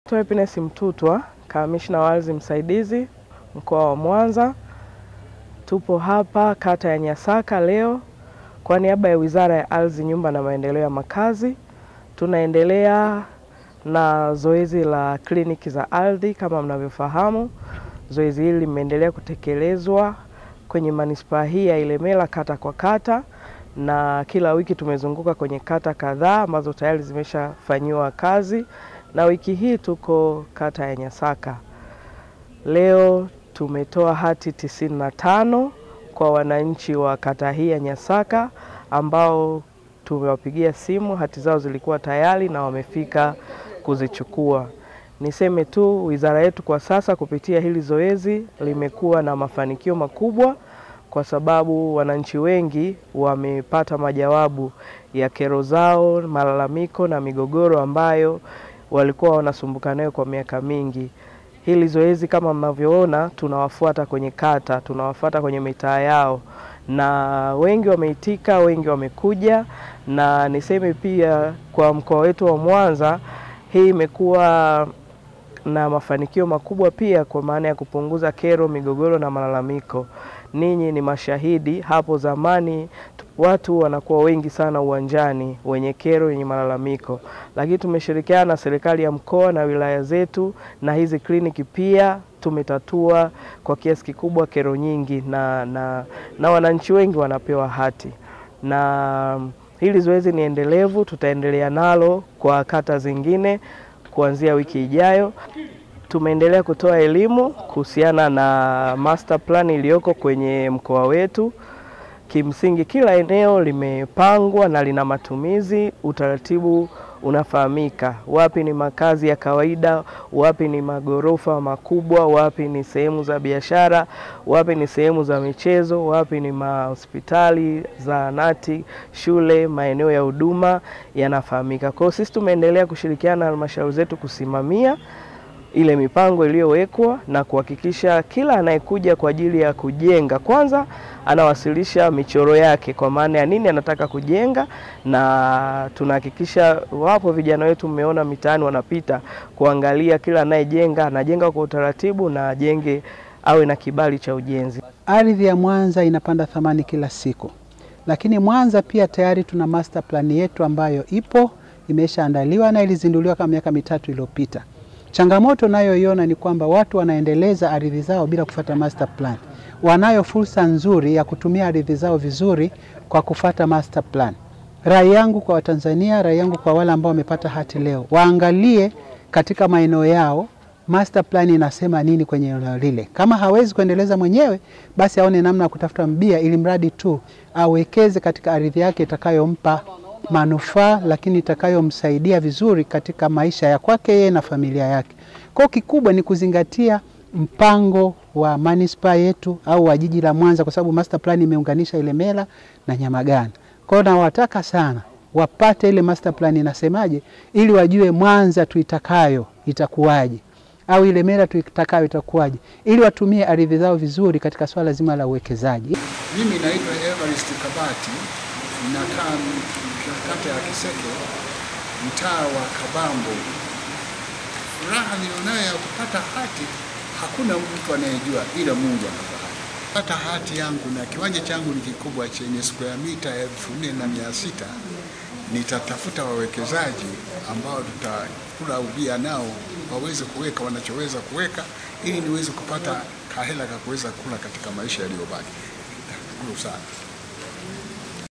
Naitwa Happiness Mtutwa, kamishna wa ardhi msaidizi mkoa wa Mwanza. Tupo hapa kata ya Nyasaka leo kwa niaba ya Wizara ya Ardhi, Nyumba na Maendeleo ya Makazi. Tunaendelea na zoezi la kliniki za ardhi. Kama mnavyofahamu, zoezi hili limeendelea kutekelezwa kwenye manispaa hii ya Ilemela kata kwa kata, na kila wiki tumezunguka kwenye kata kadhaa ambazo tayari zimeshafanyiwa kazi, na wiki hii tuko kata ya Nyasaka. Leo tumetoa hati tisini na tano kwa wananchi wa kata hii ya Nyasaka ambao tumewapigia simu, hati zao zilikuwa tayari na wamefika kuzichukua. Niseme tu wizara yetu kwa sasa kupitia hili zoezi limekuwa na mafanikio makubwa, kwa sababu wananchi wengi wamepata majawabu ya kero zao, malalamiko na migogoro ambayo walikuwa wanasumbuka nayo kwa miaka mingi. Hili zoezi kama mnavyoona, tunawafuata kwenye kata, tunawafuata kwenye mitaa yao, na wengi wameitika, wengi wamekuja, na niseme pia kwa mkoa wetu wa Mwanza, hii imekuwa na mafanikio makubwa pia kwa maana ya kupunguza kero, migogoro na malalamiko. Ninyi ni mashahidi, hapo zamani watu wanakuwa wengi sana uwanjani wenye kero, wenye malalamiko, lakini tumeshirikiana na serikali ya mkoa na wilaya zetu na hizi kliniki pia tumetatua kwa kiasi kikubwa kero nyingi na, na, na wananchi wengi wanapewa hati, na hili zoezi ni endelevu, tutaendelea nalo kwa kata zingine kuanzia wiki ijayo. Tumeendelea kutoa elimu kuhusiana na master plan iliyoko kwenye mkoa wetu. Kimsingi kila eneo limepangwa na lina matumizi, utaratibu unafahamika, wapi ni makazi ya kawaida, wapi ni magorofa makubwa, wapi ni sehemu za biashara, wapi ni sehemu za michezo, wapi ni mahospitali, zahanati, shule, maeneo ya huduma yanafahamika. Kwa hiyo sisi tumeendelea kushirikiana na halmashauri zetu kusimamia ile mipango iliyowekwa na kuhakikisha kila anayekuja kwa ajili ya kujenga kwanza anawasilisha michoro yake kwa maana ya nini anataka kujenga, na tunahakikisha wapo vijana wetu, mmeona mitaani wanapita kuangalia kila anayejenga anajenga kwa utaratibu na ajenge awe na kibali cha ujenzi. Ardhi ya Mwanza inapanda thamani kila siku, lakini Mwanza pia tayari tuna master plan yetu ambayo ipo imeshaandaliwa na ilizinduliwa kama miaka mitatu iliyopita. Changamoto nayoiona ni kwamba watu wanaendeleza ardhi zao bila kufata master plan. Wanayo fursa nzuri ya kutumia ardhi zao vizuri kwa kufata master plan. Rai yangu kwa Watanzania, rai yangu kwa wale ambao wamepata hati leo, waangalie katika maeneo yao master plan inasema nini kwenye eneo lile. Kama hawezi kuendeleza mwenyewe, basi aone namna ya kutafuta mbia, ili mradi tu awekeze katika ardhi yake itakayompa manufaa lakini itakayomsaidia vizuri katika maisha ya kwake yeye na familia yake. Kwa kikubwa ni kuzingatia mpango wa manispaa yetu au wa jiji la Mwanza, kwa sababu master plan imeunganisha Ilemela na Nyamagana. Kwa hiyo nawataka sana wapate ile master plan inasemaje, ili wajue Mwanza tuitakayo itakuwaje au Ilemela tuitakayo itakuwaje, ili watumie ardhi zao vizuri katika swala zima la uwekezaji. Mimi naitwa Evarist Kabati, nakaa kata ya Kiseke, mtaa wa Kabambo. Furaha nilionayo ya kupata hati hakuna mtu anayejua ila Mungu anafahamu. Pata hati yangu na kiwanja changu ni kikubwa chenye square mita elfu nne na mia sita. Nitatafuta wawekezaji ambao tutakula ubia nao waweze kuweka wanachoweza kuweka ili niweze kupata kahela ka kuweza kula katika maisha yaliyobaki. Nashukuru sana.